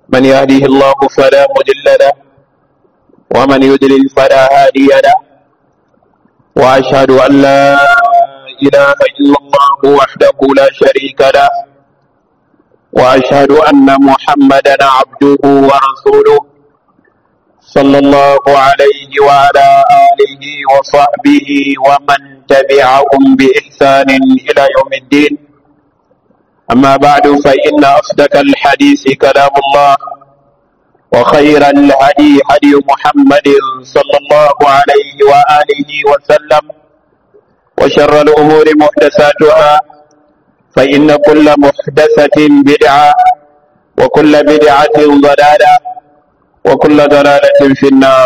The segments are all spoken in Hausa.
من يهده الله فلا مضل له ومن يضلل فلا هادي له وأشهد أن لا إله إلا الله وحده لا شريك له وأشهد أن محمدا عبده ورسوله صلى الله عليه وعلى آله وصحبه ومن تبعهم بإحسان إلى يوم الدين أما بعد فإن أصدق الحديث كلام الله وخير الهدي هدي محمد صلى الله عليه وآله وسلم وشر الأمور محدثاتها فإن كل محدثة بدعة وكل بدعة ضلالة وكل ضلالة في النار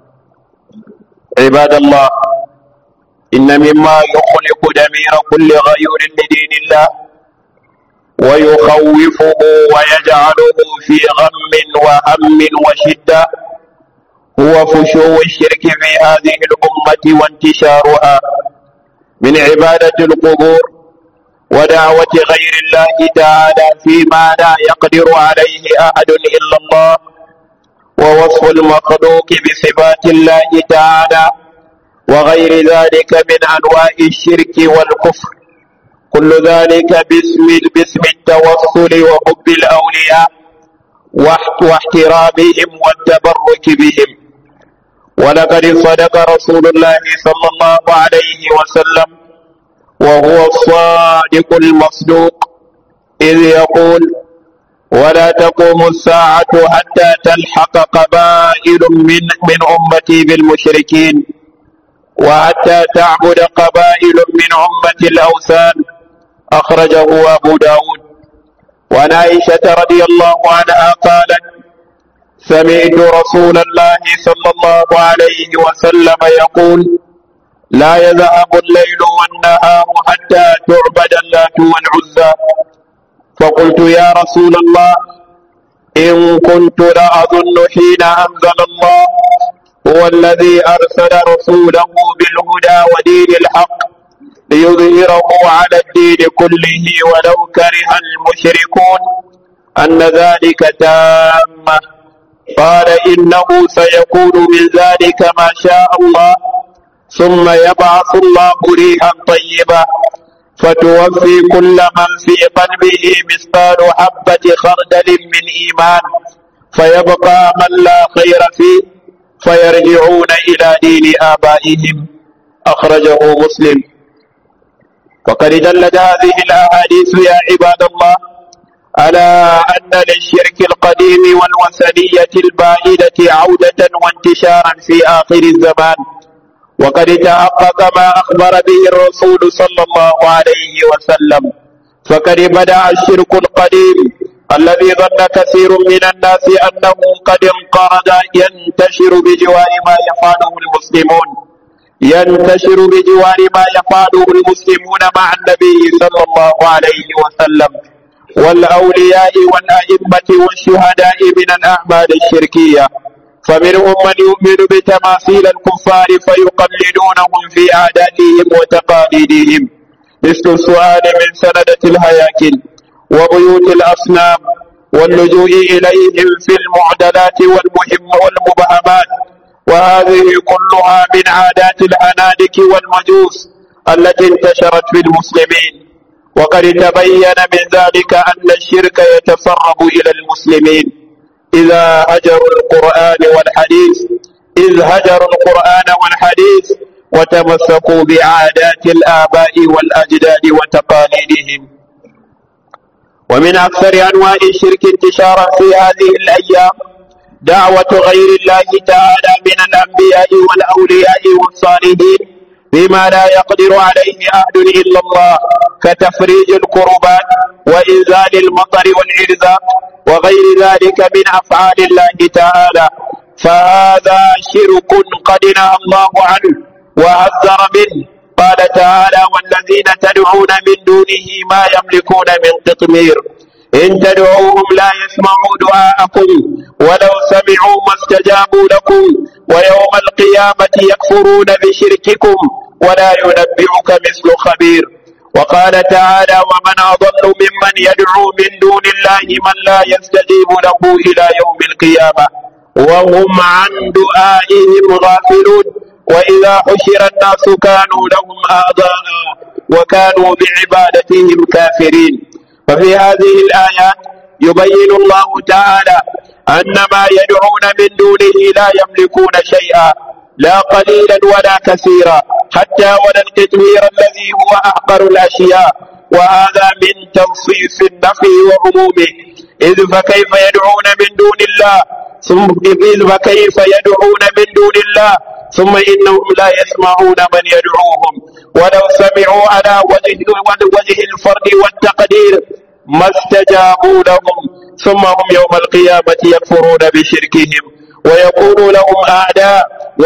عباد الله إن مما يخلق دمير كل غيور لدين الله ويخوفه ويجعله في غم وهم وشدة هو فشو الشرك في هذه الأمة وانتشارها من عبادة القبور ودعوة غير الله تعالى فيما لا يقدر عليه أحد إلا الله ووصف المخلوق بصفات الله تعالى وغير ذلك من أنواع الشرك والكفر كل ذلك باسم باسم التوصل وحب الأولياء واحترامهم والتبرك بهم ولقد صدق رسول الله صلى الله عليه وسلم وهو الصادق المصدوق إذ يقول ولا تقوم الساعة حتى تلحق قبائل من من أمتي بالمشركين وحتى تعبد قبائل من أمة الأوثان أخرجه أبو داود وعن عائشة رضي الله عنها قالت سمعت رسول الله صلى الله عليه وسلم يقول لا يذهب الليل والنهار حتى تعبد اللات والعزى فقلت يا رسول الله إن كنت لأظن حين أنزل الله هو الذي أرسل رسوله بالهدى ودين الحق ليظهره على الدين كله ولو كره المشركون أن ذلك تامة قال إنه سيكون من ذلك ما شاء الله ثم يبعث الله ريحا طيبة فتوفي كل من في قلبه مثقال حبة خردل من إيمان فيبقى من لا خير فيه فيرجعون إلى دين آبائهم أخرجه مسلم وقد دلت هذه الأحاديث يا عباد الله على أن للشرك القديم والوثنية البائدة عودة وانتشارا في آخر الزمان وقد تحقق ما أخبر به الرسول صلى الله عليه وسلم فقد بدأ الشرك القديم الذي ظن كثير من الناس أنه قد انقرض ينتشر بجوار ما يفعله المسلمون ينتشر بجوار ما يفعله المسلمون مع النبي صلى الله عليه وسلم والأولياء والأئمة والشهداء من الأعمال الشركية فمنهم من يؤمن بتماثيل الكفار فيقلدونهم في عاداتهم وتقاليدهم مثل السؤال من سندة الهياكل وبيوت الأصنام واللجوء إليهم في المعدلات والمهم والمبهمات وهذه كلها من عادات الأنادك والمجوس التي انتشرت في المسلمين وقد تبين من ذلك أن الشرك يتسرب إلى المسلمين إذا هجروا القرآن والحديث إذ هجروا القرآن والحديث وتمسكوا بعادات الآباء والأجداد وتقاليدهم ومن أكثر أنواع الشرك انتشارا في هذه الأيام دعوة غير الله تعالى من الأنبياء والأولياء والصالحين بما لا يقدر عليه أحد إلا الله كتفريج الكربات وإنزال المطر والإرزاق وغير ذلك من أفعال الله تعالى فهذا شرك قد نهى الله عنه وحذر منه قال تعالى والذين تدعون من دونه ما يملكون من قطمير إن تدعوهم لا يسمعوا دعاءكم ولو سمعوا ما استجابوا لكم ويوم القيامة يكفرون بشرككم ولا ينبئك مثل خبير وقال تعالى ومن أضل ممن يدعو من دون الله من لا يستجيب له إلى يوم القيامة وهم عن دعائهم غافلون وإذا حشر الناس كانوا لهم أعضاء وكانوا بعبادتهم كافرين ففي هذه الآيات يبين الله تعالى أن ما يدعون من دونه لا يملكون شيئا لا قليلا ولا كثيرا حتى ولا التدوير الذي هو أحقر الأشياء وهذا من تنصيص النفي وعمومه إذ فكيف يدعون من دون الله ثم إذ فكيف يدعون من دون الله ثم إنهم لا يسمعون من يدعوهم ولو سمعوا على وجه, وجه الفرد والتقدير ما استجابوا لهم ثم هم يوم القيامة يكفرون بشركهم ويكون لهم أعداء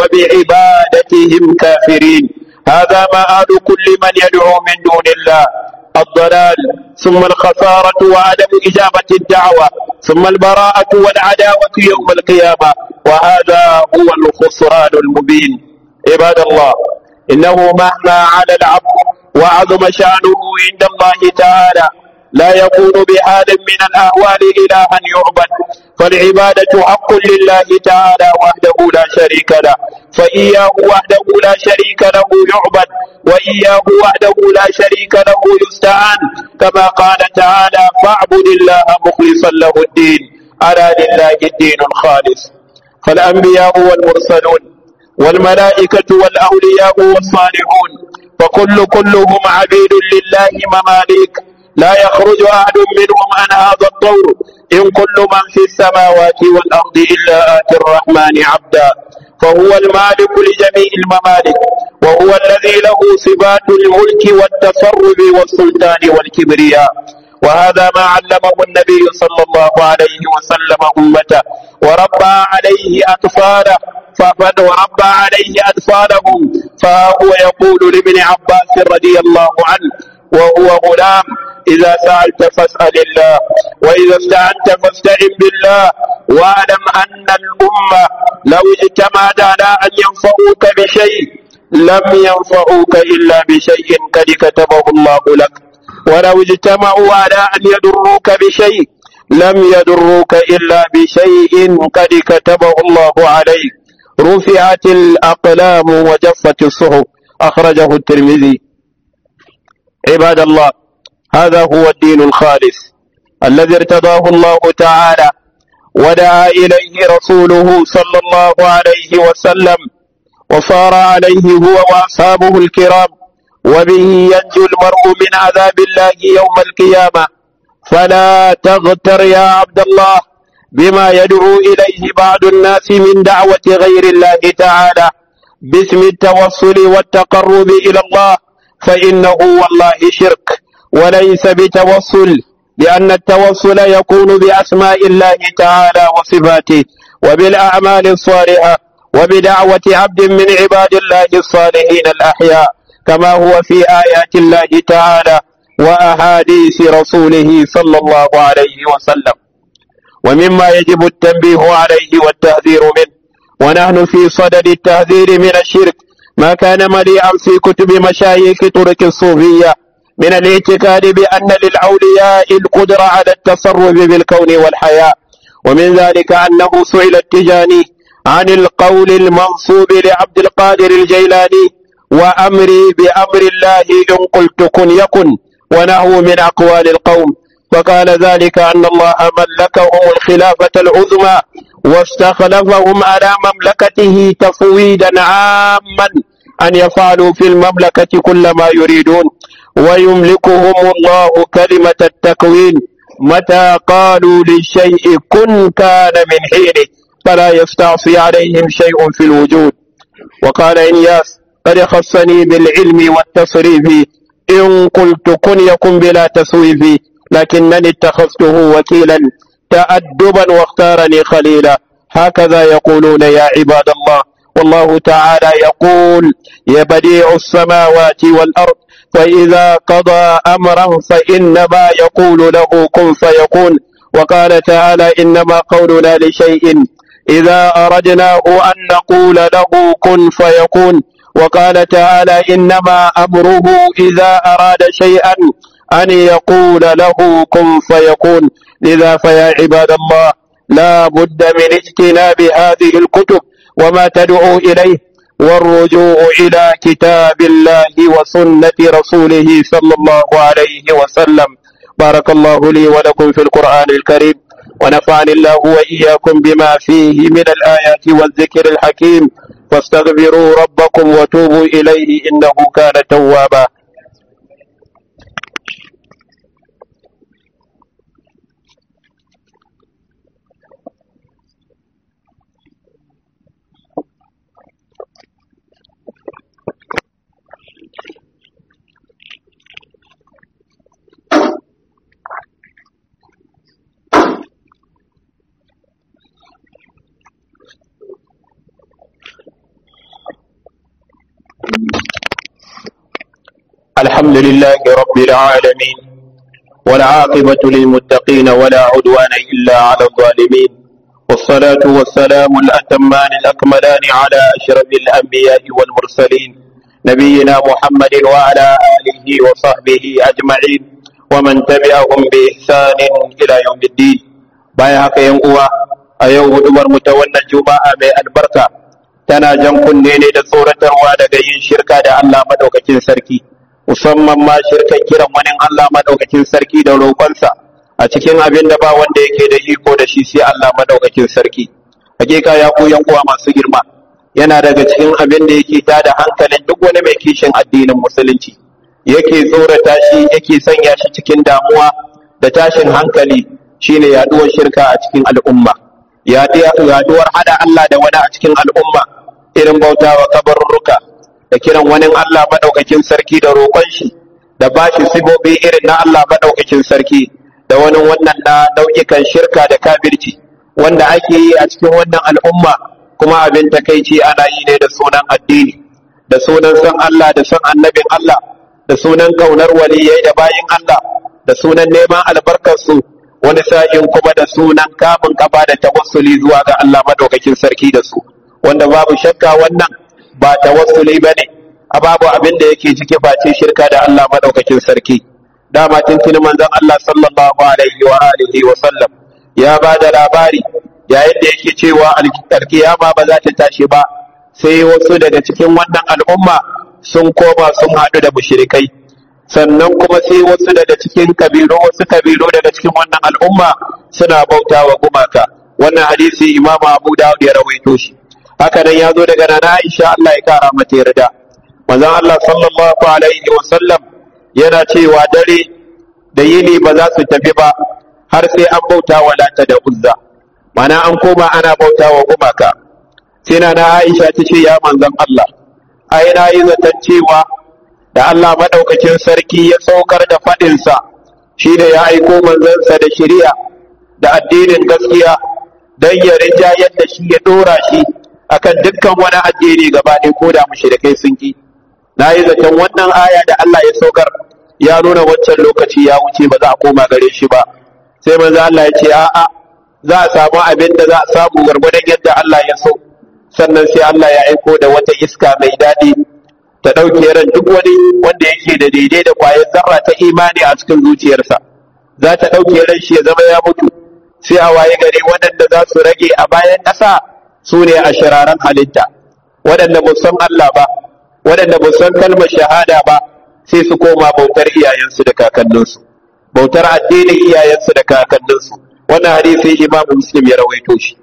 وبعبادتهم كافرين هذا مآل كل من يدعو من دون الله الضلال ثم الخسارة وعدم إجابة الدعوة ثم البراءة والعداوة يوم القيامة وهذا هو الخسران المبين عباد الله إنه مهما على العبد وعظم شأنه عند الله تعالى لا يكون بحال من الأهوال إلها يعبد فالعبادة حق لله تعالى وحده لا شريك له فإياه وحده لا شريك له يعبد وإياه وحده لا شريك له يستعان كما قال تعالى فاعبد الله مخلصا له الدين ألا لله الدين الخالص فالأنبياء والمرسلون والملائكة والأولياء والصالحون فكل كلهم عبيد لله مماليك لا يخرج أحد منهم عن هذا الطور إن كل من في السماوات والأرض إلا آتي الرحمن عبدا فهو المالك لجميع الممالك وهو الذي له صفات الملك والتصرف والسلطان والكبرياء وهذا ما علمه النبي صلى الله عليه وسلم أمته وربى عليه أطفاله فقد وربى عليه أطفالهم فهو يقول لابن عباس رضي الله عنه وهو غلام إذا سألت فاسأل الله وإذا استعنت فاستعن بالله واعلم أن الأمة لو اجتمعت على أن ينفعوك بشيء لم ينفعوك إلا بشيء قد كتبه الله لك ولو اجتمعوا على أن يضروك بشيء لم يضروك إلا بشيء قد كتبه الله عليك رفعت الأقلام وجفت الصحف أخرجه الترمذي عباد الله هذا هو الدين الخالص الذي ارتضاه الله تعالى ودعا إليه رسوله صلى الله عليه وسلم وصار عليه هو وأصحابه الكرام وبه ينجو المرء من عذاب الله يوم القيامة فلا تغتر يا عبد الله بما يدعو إليه بعض الناس من دعوة غير الله تعالى باسم التوصل والتقرب إلى الله فإنه والله شرك وليس بتوصل لأن التوصل يكون بأسماء الله تعالى وصفاته وبالأعمال الصالحة وبدعوة عبد من عباد الله الصالحين الأحياء كما هو في آيات الله تعالى وأحاديث رسوله صلى الله عليه وسلم ومما يجب التنبيه عليه والتحذير منه ونحن في صدد التحذير من الشرك ما كان مليئا في كتب مشايخ طرق الصوفية من الاعتقاد بأن للأولياء القدرة على التصرف بالكون والحياة ومن ذلك أنه سئل التجاني عن القول المنصوب لعبد القادر الجيلاني وأمري بأمر الله إن قلت كن يكن ونحو من أقوال القوم فقال ذلك أن الله ملكهم الخلافة العظمى واستخلفهم على مملكته تفويدا عاما أن يفعلوا في المملكة كل ما يريدون ويملكهم الله كلمة التكوين متى قالوا للشيء كن كان من حينه فلا يستعصي عليهم شيء في الوجود وقال إنياس قد خصني بالعلم والتصريف إن قلت كن يكن بلا تسويف لكنني اتخذته وكيلا تأدبا واختارني خليلا هكذا يقولون يا عباد الله والله تعالى يقول يا بديع السماوات والأرض فإذا قضى أمرا فإنما يقول له كن فيكون وقال تعالى إنما قولنا لشيء إذا أردناه أن نقول له كن فيكون وقال تعالى إنما أمره إذا أراد شيئا أن يقول له كن فيكون لذا فيا عباد الله لا بد من اجتناب هذه الكتب وما تدعو إليه والرجوع إلى كتاب الله وسنة رسوله صلى الله عليه وسلم بارك الله لي ولكم في القرآن الكريم ونفعني الله وإياكم بما فيه من الآيات والذكر الحكيم فاستغفروا ربكم وتوبوا إليه إنه كان توابا الحمد لله رب العالمين والعاقبة للمتقين ولا عدوان إلا على الظالمين والصلاة والسلام الأتمان الأكملان على أشرف الأنبياء والمرسلين نبينا محمد وعلى آله وصحبه أجمعين ومن تبعهم بإحسان إلى يوم الدين بايعك ينقوى أيوه دمر متولى الجماعة من البركة tana jan kunne ne da tsoratarwa daga yin shirka da Allah madaukakin sarki musamman ma shirkan kiran wani Allah madaukakin sarki da roƙonsa a cikin abin da ba wanda yake da iko da shi sai Allah madaukakin sarki hakika ya ku yan uwa masu girma yana daga cikin abin da yake tada hankalin duk wani mai kishin addinin musulunci yake tsorata shi yake sanya shi cikin damuwa da tashin hankali shine yaduwar shirka a cikin al'umma yaduwar hada Allah da wani a cikin al'umma irin bautawa kabarurruka da kiran wani Allah maɗaukakin sarki da roƙon shi da ba shi sibobi irin na Allah maɗaukakin sarki da wani wannan na nau'ikan shirka da kafirci wanda ake yi a cikin wannan al'umma kuma abin takaici ana yi ne da sunan addini da sunan san Allah da san annabin Allah da sunan kaunar waliyai da bayin Allah da sunan neman albarkarsu wani sa'in kuma da sunan kamun kafa da tawassuli zuwa ga Allah maɗaukakin sarki da su wanda babu shakka wannan ba tawassuli bane a babu abin da yake ciki face shirka da Allah madaukakin sarki dama tuntuni manzon Allah sallallahu alaihi wa alihi wa sallam ya ba da labari yayin da yake cewa alkiyama ba za ta tashi ba sai wasu daga cikin wannan al'umma sun koma sun haɗu da mushrikai sannan kuma sai wasu daga cikin kabilu wasu kabilu daga cikin wannan al'umma suna bautawa gumaka wannan hadisi Imam Abu Dawud ya rawaito shi haka nan ya zo daga nana Aisha Allah ya kara mata yarda manzon Allah sallallahu alaihi wa sallam yana cewa dare da yini ba za su tafi ba har sai an bauta wa lata da uzza mana an koma ana bauta wa gumaka sai nana Aisha ta ce ya manzon Allah ai na yi zaton cewa da Allah madaukakin sarki ya saukar da faɗinsa shi da ya aiko manzansa da shari'a da addinin gaskiya don ya rinjayar da shi ya ɗora shi akan dukkan wani addini gaba ɗaya ko da mushrikai sun ki na yi zaton wannan aya da Allah ya saukar ya nuna wancan lokaci ya wuce ba za a koma gare shi ba sai manzo Allah ya ce a'a za a samu abin da za a samu gwargwadon yadda Allah ya so sannan sai Allah ya aiko da wata iska mai daɗi ta ɗauke ran duk wani wanda yake da daidai da kwayar zarra ta imani a cikin zuciyarsa za ta ɗauke ran shi ya zama ya mutu sai a waye gari waɗanda za su rage a bayan ƙasa su ne a shiraran halitta waɗanda ba san Allah ba waɗanda ba san kalmar shahada ba sai su koma bautar iyayensu da kakanninsu bautar addinin iyayensu da kakanninsu wannan hadisi imamu muslim ya rawaito shi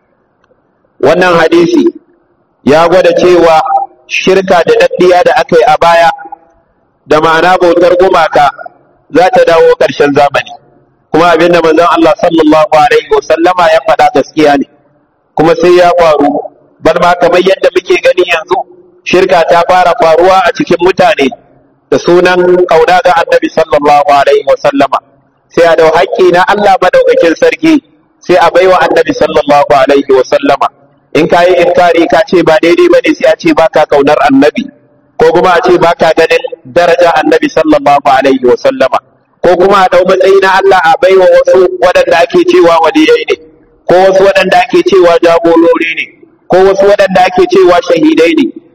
wannan hadisi ya gwada cewa shirka da daddiya da aka yi a baya da ma'ana bautar gumaka za ta dawo ƙarshen zamani kuma abin da manzon Allah sallallahu alaihi wa sallama ya faɗa gaskiya ne kuma sai ya faru bar ma kamar yadda muke gani yanzu shirka ta fara faruwa a cikin mutane da sunan kauna ga annabi sallallahu alaihi wa sallama sai a dau haƙƙi na Allah madaukakin sarki sai a baiwa annabi sallallahu alaihi wa sallama in ka yi inkari ka ce ba daidai bane sai a ce baka kaunar annabi ko kuma a ce baka ganin daraja annabi sallallahu alaihi wa sallama ko kuma a dau matsayi na Allah a baiwa wasu waɗanda ake cewa waliyai ne ko wasu waɗanda ake cewa jagorori ne ko wasu waɗanda ake cewa shahidai ne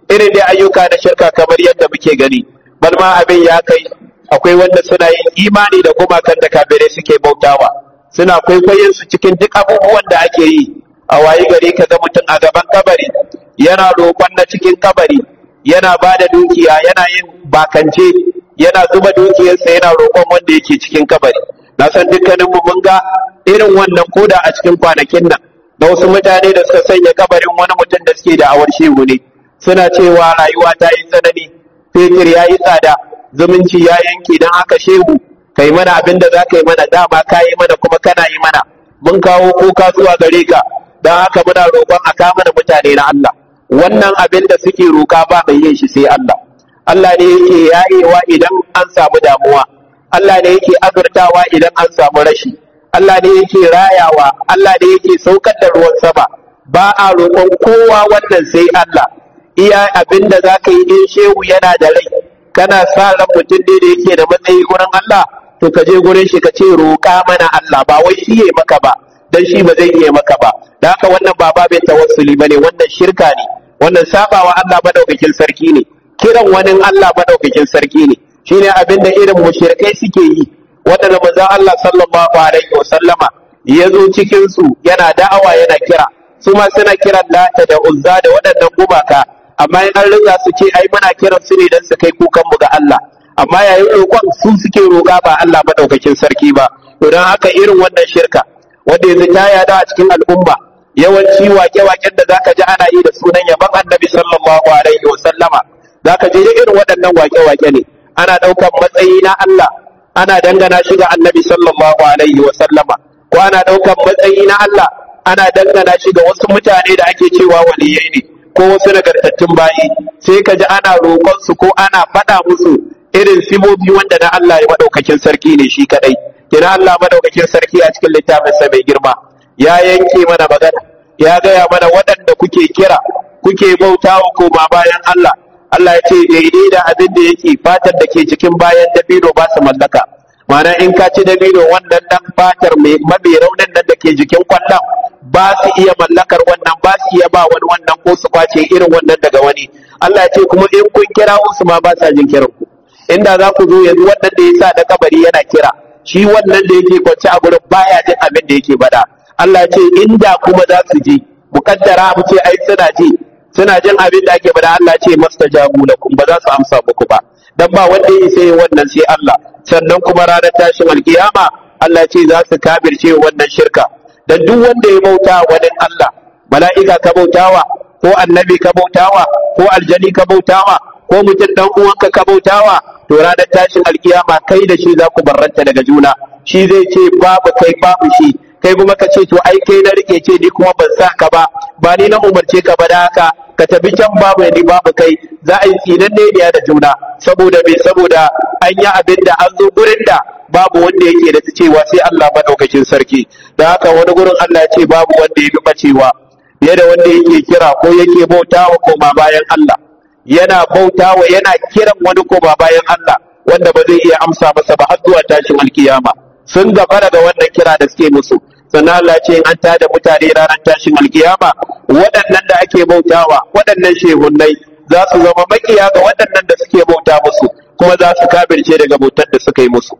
irin da ayyuka na shirka kamar yadda muke gani bal ma abin ya kai akwai wanda suna yin imani da gumakan da kafirai suke bautawa suna kwaikwayon su cikin duk abubuwan da ake yi a wayi gari ka ga mutum a gaban kabari yana roƙon na cikin kabari yana ba da dukiya yana yin bakance yana zuba dukiyarsa yana roƙon wanda yake cikin kabari na san dukkaninmu mun ga irin wannan koda a cikin kwanakin nan da wasu mutane da suka sanya kabarin wani mutum da suke da awar shehu ne suna cewa rayuwa ta yi tsanani fetur ya yi tsada zumunci ya yanke don haka shehu kai mana abin da za ka yi mana dama ka yi mana kuma kana yi mana mun kawo kuka zuwa gare ka don haka muna roƙon a ka mana mutane na Allah wannan abin da suke roƙa ba mai yin shi sai Allah Allah ne yake yayewa idan an samu damuwa Allah ne yake azurtawa idan an samu rashi Allah ne yake rayawa Allah ne yake saukar da ruwan sama ba a roƙon kowa wannan sai Allah iya abin da za ka yi in shehu yana da rai kana sa ran mutum ne da yake da matsayi gurin Allah to ka je gurin shi ka ce roƙa mana Allah ba wai shi ya maka ba dan shi ba zai iya maka ba da haka wannan ba babin tawassuli bane wannan shirka ne wannan sabawa Allah madaukakin sarki ne kiran wani Allah madaukakin sarki ne shine abin da irin mushrikai suke yi waɗanda manzon Allah sallallahu alaihi wasallama ya zo cikin su yana da'awa yana kira su ma suna kiran lata da uzza da waɗannan gumaka amma in an riga su ce ai muna kiran su ne dan su kai kukan mu ga Allah amma yayin roƙon su suke roƙa ba Allah madaukakin sarki ba to dan haka irin wannan shirka wanda yanzu ta yada a cikin al'umma yawanci wake-waken da zaka ji ana yi da sunan yaban annabi sallallahu alaihi wa sallama zaka je irin waɗannan wake-wake ne ana ɗaukan matsayi na Allah ana dangana shi ga annabi sallallahu alaihi wa sallama ko ana ɗaukan matsayi na Allah ana dangana shi ga wasu mutane da ake cewa waliyai ne ko wasu nagartattun bayi sai ka ji ana roƙon su ko ana faɗa musu irin sibobi wanda na Allah ya madaukakin sarki ne shi kadai kina Allah madaukakin sarki a cikin littafinsa mai girma ya yanke mana magana ya gaya mana waɗanda kuke kira kuke bautawa koma bayan Allah Allah ya ce daidai da abin da yake fatar da ke cikin bayan dabino ba su mallaka ma'ana in ka ci dabino wannan dan fatar mai mabe raunin nan da ke jikin kwallon ba su iya mallakar wannan ba su iya ba wani wannan ko su kwace irin wannan daga wani Allah ya ce kuma in kun kira su ma ba sa jin kiran ku inda za ku zo yanzu wannan da ya sa na kabari yana kira shi wannan da yake kwance a gurin baya jin abin da yake bada Allah ce inda kuma za su ji mukaddara mu ce ai suna ji suna jin abin da ake bada Allah ce mastajabu lakum ba za su amsa muku ba dan ba wanda ya sai wannan sai Allah sannan kuma ranar tashin alkiyama Allah ce za su kabirce wannan shirka dan duk wanda ya bauta wani Allah mala'ika ka bautawa ko annabi ka bautawa ko aljani ka bautawa ko mutum dan uwanka ka bautawa to ranar tashin alkiyama kai da shi za ku barranta daga juna shi zai ce babu kai babu shi kai kuma ka ce to ai kai na rike ce ni kuma ban sa ka ba ba ni na umarce ka ba da haka ka tafi can babu ni babu kai za a yi tsinan ne da juna saboda me saboda an yi abin da an zo gurin da babu wanda yake da cewa sai Allah madaukakin sarki da haka wani gurin Allah ya ce babu wanda ya fi bacewa fiye da wanda yake kira ko yake bautawa koma bayan Allah yana bautawa yana kiran wani koma bayan Allah wanda ba zai iya amsa masa ba har zuwa tashin alkiyama sun gaba daga wannan kira da suke musu sannan Allah ce an tada mutane ranar tashin alkiyama waɗannan da ake bautawa waɗannan shehunnai za su zama makiya ga waɗannan da suke bauta musu kuma za su kabirce daga bautar da suka yi musu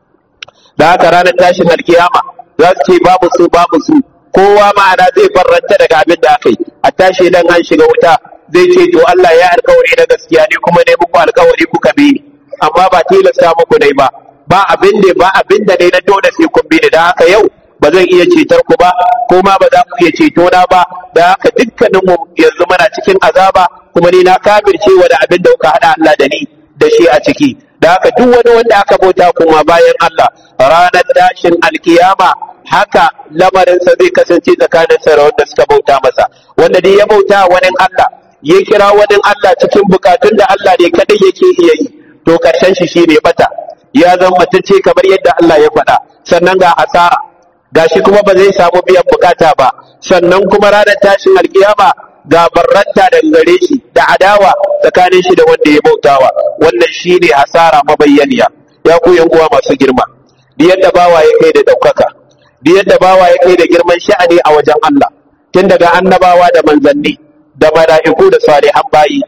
da haka ranar tashin alkiyama za su ce babu su babu su kowa ma'ana zai farranta daga abin da aka yi a tashi dan an shiga wuta zai ce to Allah ya alkawari na gaskiya ne kuma ne muku alkawari kuka bi ni amma ba tilasta muku dai ba ba abin da ba abin da dai na dole sai kun bi ni da haka yau ba zan iya cetar ku ba ko ma ba za ku iya ceto na ba da haka dukkanin mu yanzu muna cikin azaba kuma ni na kafirce wa da abin da kuka hada Allah da ni da shi a ciki da haka duk wani wanda aka bauta kuma bayan Allah ranar tashin alkiyama haka lamarinsa zai kasance tsakanin sa da wanda suka bauta masa wanda dai ya bauta wani Allah ya kira wani Allah cikin bukatun da Allah ne kadai yake iya yi to karshen shi shine bata ya zama matacce kamar yadda Allah ya faɗa sannan ga asara gashi kuma ba zai samu biyan bukata ba sannan kuma ranar tashin alkiyama ga barranta daga gare shi da adawa tsakanin shi da wanda ya bautawa wannan shine hasara mabayyaniya ya ku yan uwa masu girma duk yadda bawa ya kai da daukaka duk yadda bawa ya kai da girman sha'ani a wajen Allah tun daga annabawa da manzanni da mala'iku da salihan bayi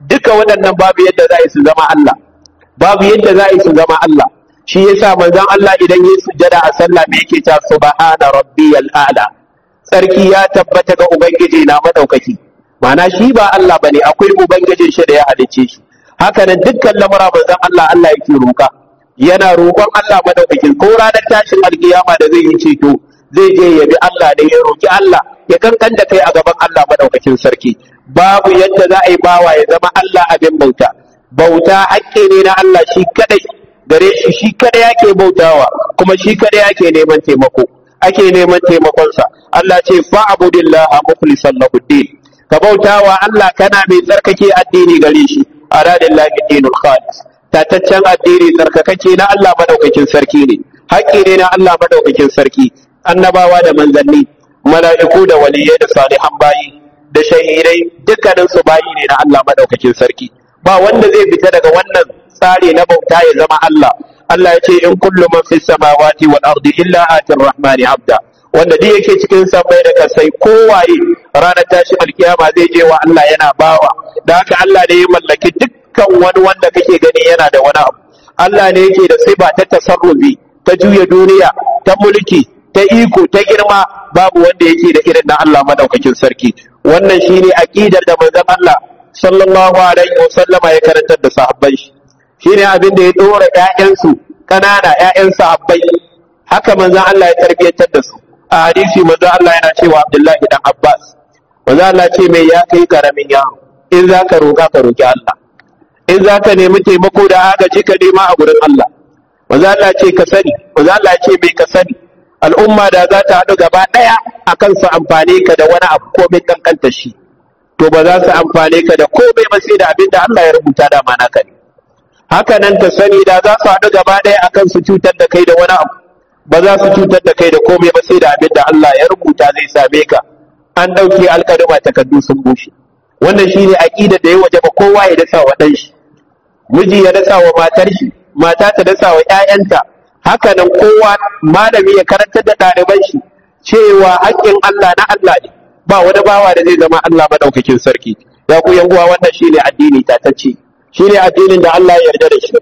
duka waɗannan babu yadda za su zama Allah babu yadda za su zama Allah shi yasa manzon Allah idan ya sujjada a sallah me yake ta subhana rabbiyal a'la sarki ya tabbata ga ubangiji na madaukaki ma'ana shi ba Allah bane akwai ubangijin shi da ya halicce shi haka nan dukkan lamura manzon Allah Allah yake roƙa yana roƙon Allah madaukakin ko ranar tashin alkiyama da zai yi ceto zai je ya bi Allah da ya roƙi Allah ya kankan da kai a gaban Allah madaukakin sarki babu yadda za a yi bawa ya zama Allah abin bauta bauta haƙƙi ne na Allah shi kadai gare shi shi kadai yake bautawa kuma shi kadai yake neman taimako ake neman taimakonsa Allah ce fa'budillaha mukhlishan lahu din ka bautawa Allah kana mai tsarkake addini gare shi aradillahi dinul khalis tataccen addini tsarkakake na Allah madaukakin sarki ne haƙƙi ne na Allah madaukakin sarki annabawa da manzanni mala'iku da waliyai da salihan bayi da shahidai dukkanin su bayi ne na Allah madaukakin sarki ba wanda zai fita daga wannan tsari na bauta ya zama Allah Allah ya ce in kullu man fis samawati wal ardi illa atir rahmani abda wanda duk yake cikin sammai da kasai kowaye ranar tashi alkiyama zai je wa Allah yana bawa da haka Allah ne ya mallaki dukkan wani wanda kake gani yana da wani abu Allah ne yake da sifa ta tasarrufi ta juya duniya ta mulki ta iko ta girma babu wanda yake da irin na Allah madaukakin sarki wannan shine aqidar da manzon Allah sallallahu alaihi wasallama ya karantar da sahabbai shi shine abin da ya dora ƴaƴansu kanana ƴaƴan sahabbai haka manzon Allah ya tarbiyantar da su a hadisi manzon Allah yana cewa Abdullahi dan Abbas manzon Allah ce mai ya kai karamin yaro in zaka roka ka roki Allah in zaka nemi taimako da agaji ka nema a gurin Allah manzon Allah ce ka sani manzon Allah ce mai ka sani al'umma da za ta haɗu gaba ɗaya akan su amfane ka da wani abu komai kankanta shi to ba za su amfane ka da komai ba sai da abin da Allah ya rubuta da mana ka ne haka nan ka sani da za su haɗu gaba ɗaya akan su cutar da kai da wani abu ba za su cutar da kai da komai ba sai da abin da Allah ya rubuta zai same ka an ɗauke alƙaluma takardu sun bushe wannan shine aqida da ya wajaba kowa ya dasa wa ɗan shi miji ya dasa wa matar shi mata ta dasa wa ƴaƴanta haka nan kowa malami ya karantar da ɗaliban shi cewa haƙƙin Allah na Allah ne ba wani bawa da zai zama Allah madaukakin sarki ya ku yan uwa wannan shine addini tatacce shine addinin da Allah ya yarda da shi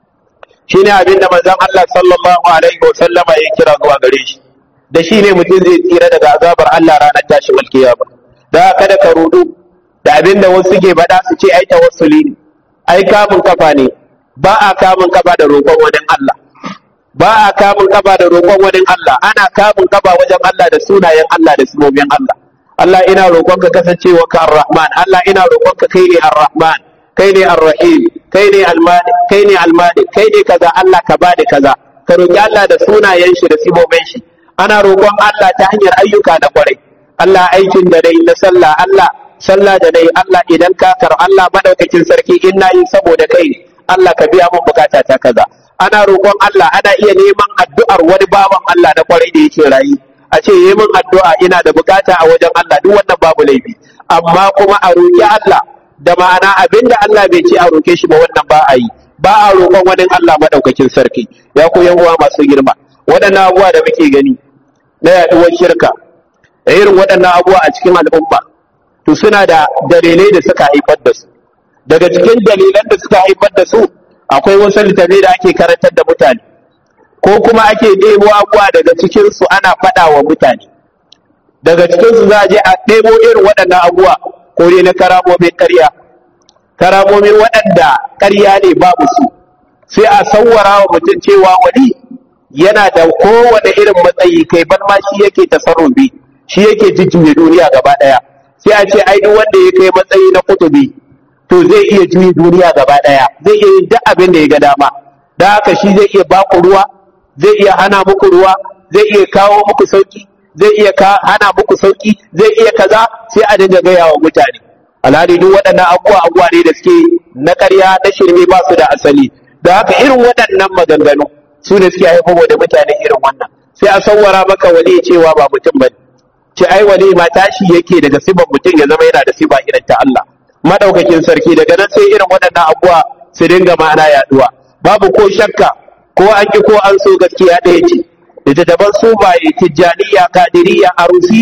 shine abin da manzon Allah sallallahu alaihi wa sallama ya kira zuwa gare shi da shine mutum zai tsira daga azabar Allah ranar tashin alkiyama da kada ka rudu da abin da wasu ke faɗa su ce ai tawassuli ne ai kamun kafa ne ba a kamun kafa da roƙon wani Allah ba a kamun kafa da roƙon wani Allah ana kamun kafa wajen Allah da sunayen Allah da sumomin Allah Allah ina roƙon ka kasancewa ka Ar-Rahman Allah ina roƙon ka kai ne Ar-Rahman kai ne Ar-Rahim kai ne Al-Malik kai ne Al-Malik kai ne kaza Allah ka bada kaza ka roƙi Allah da sunayen shi da simomin shi ana roƙon Allah ta hanyar ayyuka na kwarai Allah aikin da dai na sallah Allah sallah da dai Allah idan ka kar Allah madaukakin sarki in na yi saboda kai Allah ka biya mun bukata ta kaza ana roƙon Allah ana iya neman addu'ar wani bawan Allah na kwarai da yake rayu a ce yi min addu'a ina da bukata a wajen Allah duk wannan babu laifi amma kuma a roƙi Allah da ma'ana abinda Allah bai ce a roƙe shi ba wannan ba a yi ba a roƙon wani Allah madaukakin sarki ya ku yan uwa masu girma waɗannan abubuwa da muke gani na yaɗuwar shirka da irin waɗannan abubuwa a cikin al'umma to suna da dalilai da suka haifar da su daga cikin dalilan da suka haifar da su akwai wasu littattafai da ake karantar da mutane ko kuma ake ɗebo abuwa daga cikinsu ana faɗa wa mutane daga cikinsu za a je a ɗebo irin waɗannan abuwa ko dai na karamomin ƙarya karamomin waɗanda ƙarya ne babu su sai a sawwara wa mutum cewa wani yana da kowane irin matsayi kai ban ma shi yake tasarrufi shi yake jujjuya duniya gaba ɗaya sai a ce ai duk wanda ya kai matsayi na kutubi to zai iya juyi duniya gaba ɗaya zai iya yin duk abin da ya ga dama da haka shi zai iya baku ruwa zai iya hana muku ruwa zai iya kawo muku sauki zai iya hana muku sauki zai iya kaza sai a dinga gaya wa mutane alhali duk waɗannan abubuwa abubuwa ne da suke na ƙarya na shirme ba su da asali da haka irin waɗannan maganganu su ne suke haifar da mutane irin wannan sai a sawwara maka wali cewa ba mutum ba ce ai wali ma tashi yake daga siban mutum ya zama yana da siba irin ta Allah madaukakin sarki daga nan sai irin waɗannan abubuwa su dinga ma'ana yaduwa babu ko shakka ko an ki ko an so gaskiya ɗaya ce littattafan sufaye tijjaniya kadiriya arusiya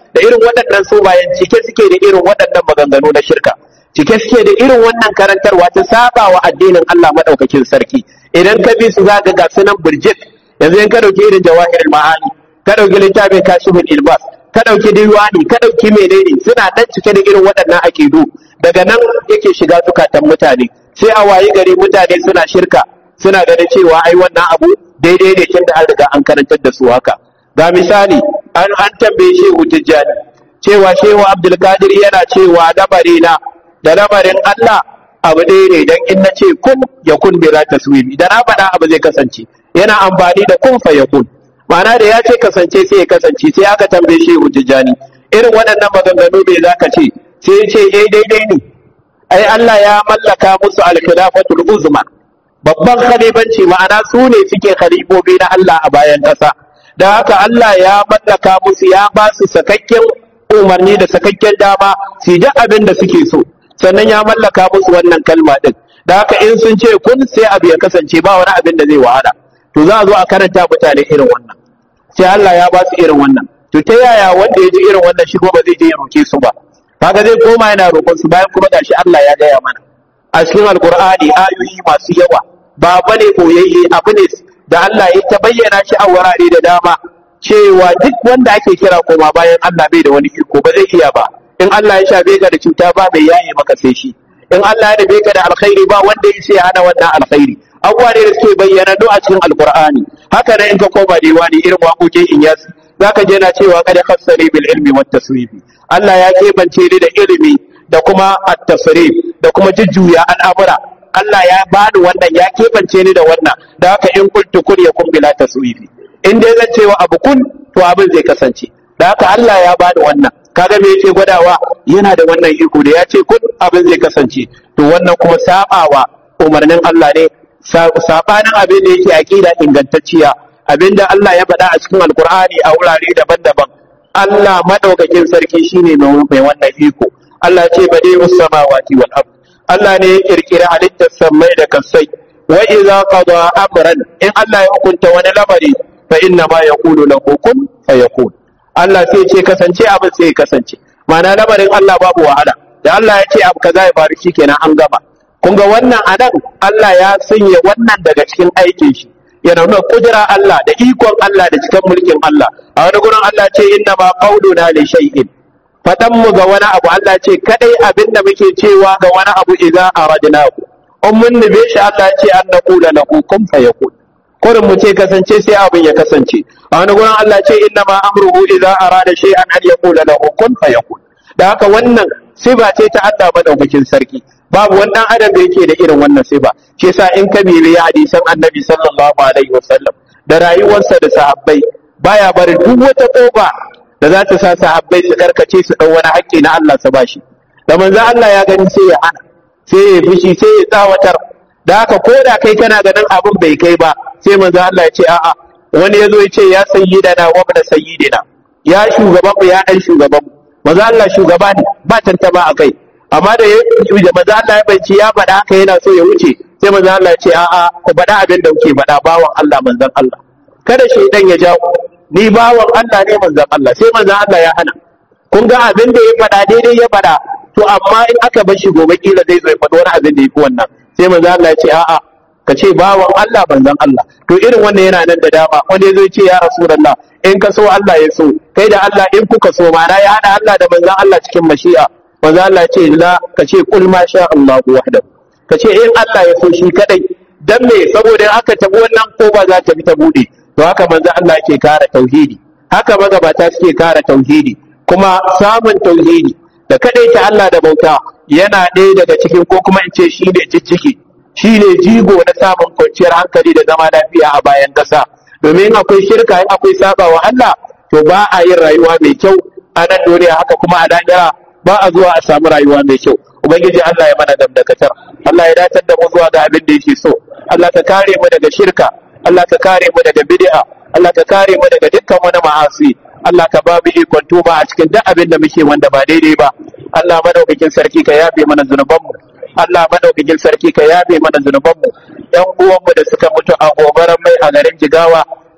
da irin waɗannan su bayan cike suke da irin waɗannan maganganu na shirka cike suke da irin wannan karantarwa ta saba wa addinin Allah madaukakin sarki idan ka bi su zaka ga sunan burjik yanzu in ka dauki irin jawahirul ma'ani ka dauki littafin kashiful ilbas ka dauki diwani ka dauki menene suna dan cike da irin waɗannan akidu daga nan yake shiga zukatan mutane sai a wayi gari mutane suna shirka suna ganin cewa ai wannan abu daidai ne tunda an riga an karantar da su haka ga misali an an tambaye shehu tijjani cewa shehu abdulkadir yana cewa lamarina da lamarin Allah abu ɗaya ne dan in na ce kun ya kun bi za taswimi da na faɗa abu zai kasance yana amfani da kun fa ya kun ma'ana da ya ce kasance sai ya kasance sai aka tambaye shehu tijjani irin waɗannan maganganu me za ka ce sai ya ce eh daidai ne ai Allah ya mallaka musu al-khilafatul uzma babban khalifanci ma'ana su ne suke khalifofi na Allah a bayan ƙasa da haka Allah ya mallaka musu ya ba su sakakken umarni da sakakken dama su duk abin da suke so sannan ya mallaka musu wannan kalma din da haka in sun ce kun sai abu ya kasance ba wani abin da zai wahala to za a zo a karanta mutane irin wannan sai Allah ya ba su irin wannan to ta yaya wanda ya ji irin wannan shi ba zai je ya roke su ba kaga zai koma yana roƙon su bayan kuma gashi Allah ya gaya mana a cikin alkur'ani ayoyi masu yawa ba bane boyayye abu ne da Allah ya ta bayyana shi a wurare da dama cewa duk wanda ake kira koma bayan Allah bai da wani iko ba zai iya ba in Allah ya shafe ka da cuta ba bai yaye maka sai shi in Allah ya rabe ka da alkhairi ba wanda ya sai hana wannan alkhairi abubuwa ne da suke bayyana do a cikin alkur'ani haka nan in ka koma diwani irin waƙoƙin inyas zaka je na cewa kada khassani bil ilmi wat tasrifi Allah ya kebance ni da ilimi da kuma at-tasrif da kuma jujjuya al'amura Allah ya bani wannan ya kebance ni da wannan da haka in kuntu kun yakun bila tasrifi in dai zan cewa abu kun to abin zai kasance da haka Allah ya bani wannan kaga me yake gwadawa yana da wannan iko da ya ce kun abin zai kasance to wannan kuma sabawa umarnin Allah ne sabanin abin da yake aqida ingantacciya abinda Allah ya faɗa a cikin alkur'ani a wurare daban-daban Allah madaukakin sarki shine mai wannan iko Allah ce bade samawati wal ard Allah ne ya kirkira halittar sammai da kasai wa idza qada amran in Allah ya hukunta wani lamari fa inna ma yaqulu lahu kun fayakun Allah sai ce kasance abin sai kasance ma'ana lamarin Allah babu wahala da Allah ya ce abu kaza ya faru shikenan an gama kun ga wannan anan Allah ya sanya wannan daga cikin aikin shi yana nuna kudura Allah da ikon Allah da cikin mulkin Allah a wani gurin Allah ce inna ma qauluna li shay'in fadan mu ga wani abu Allah ce kadai abin da muke cewa ga wani abu idza aradnahu in mun nube shi Allah ce an naqula lahu kun fayakun kurin mu ce kasance sai abin ya kasance a wani gurin Allah ce inna ma amruhu idza arada shay'an an yaqula lahu kun fayakun da haka wannan siba ce ta Allah madaukakin sarki babu wani dan adam da yake da irin wannan siba shi yasa in ka bibi hadisan annabi sallallahu alaihi wasallam da rayuwarsa da sahabbai baya barin duk wata kofa da za ta sa sahabbai su karkace su dau wani haƙƙi na Allah su bashi da manzo Allah ya gani sai ya hana sai ya fishi sai ya tsawatar da haka ko da kai kana ganin abin bai kai ba sai manzo Allah ya ce a'a wani ya zo ya ce ya sayyidana wa ibn sayyidina ya shugaban mu ya dan shugaban mu manzo Allah shugaba ne ba tantama a kai amma da da manzo Allah ya bace ya faɗa haka yana so ya wuce sai manzo Allah ya ce a'a ku faɗa abin da kuke faɗa bawan Allah manzon Allah kada shaidan ya jawo ni bawan Allah ne manzon Allah sai manzon Allah ya hana kun ga abin da ya faɗa daidai ya faɗa to amma in aka bar shi gobe kila zai zo ya faɗi wani abin da ya fi wannan sai manzon Allah ya ce a'a ka ce bawan Allah manzon Allah to irin wannan yana nan da dama wanda ya zo ya ce ya rasulullah in ka so Allah ya so kai da Allah in kuka so ma ya hada Allah da manzon Allah cikin mashi'a manzon Allah ce la ka ce kul ma sha Allah wahdahu ka ce in Allah ya so shi kadai dan me saboda aka tabi wannan ko ba za ta bi ta bude to haka manzon Allah yake kara tauhidi haka magabata suke kara tauhidi kuma samun tauhidi da kadai ta Allah da bauta yana ɗaya daga cikin ko kuma in ce shi ne jijjiki shi ne jigo na samun kwanciyar hankali da zama lafiya a bayan ƙasa domin akwai shirka in akwai saba wa Allah to ba a yin rayuwa mai kyau a nan duniya haka kuma a lahira ba a zuwa a samu rayuwa mai kyau ubangiji Allah ya mana damdakatar Allah ya datar da mu zuwa ga abin da yake so Allah ka kare mu daga shirka Allah ka kare mu daga bid'a Allah ka kare mu daga dukkan wani ma'asi Allah ka ba mu ikon tuba a cikin duk abin da muke wanda ba daidai ba Allah madaukakin sarki ka yafe mana zunubanmu Allah madaukakin sarki ka yafe mana zunubanmu ɗan uwanmu da suka mutu a gobarar mai a garin Jigawa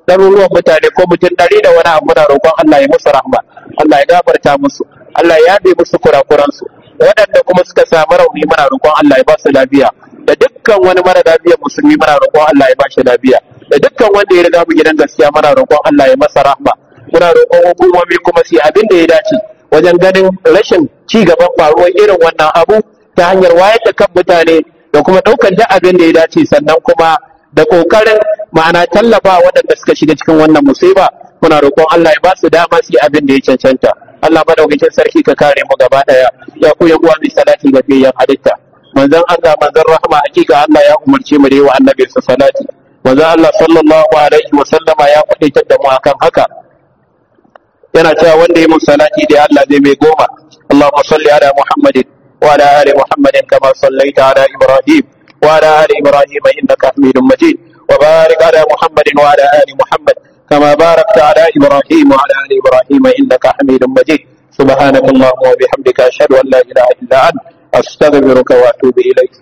ɗaruruwan mutane ko mutum ɗari da wani abu muna roƙon Allah ya musu rahma Allah ya gafarta musu Allah ya yabe musu kurakuransu waɗanda kuma suka samu rauni muna roƙon Allah ya ba su lafiya da dukkan wani mara lafiya musulmi muna roƙon Allah ya ba shi lafiya da dukkan wanda ya riga mu gidan gaskiya muna roƙon Allah ya masa rahma muna roƙon hukumomi kuma su yi abin da ya dace wajen ganin rashin ci gaban faruwar irin wannan abu ta hanyar wayar da kan mutane da kuma ɗaukar da abin da ya dace sannan kuma da ƙoƙarin ma'ana tallafa waɗanda suka shiga cikin wannan musiba muna roƙon Allah ya ba su dama su yi abin da ya cancanta Allah madaukakin sarki ka kare mu gaba ɗaya ya ku yan uwa mai salati ga biyayyan halitta manzon Allah manzon rahma hakika Allah ya umarce mu da yi wa annabi sa salati manzon Allah sallallahu alaihi wa sallama ya faɗaitar da mu akan haka yana cewa wanda ya mun salati da Allah zai mai goma Allahumma salli ala Muhammadin wa ala ali Muhammadin kama sallaita ala Ibrahim wa ala ali Ibrahim innaka Hamidum Majid wa barik ala Muhammadin wa ala ali Muhammad كما باركت على إبراهيم وعلى آل إبراهيم إنك حميد مجيد سبحانك اللهم وبحمدك أشهد أن لا إله إلا أنت أستغفرك وأتوب إليك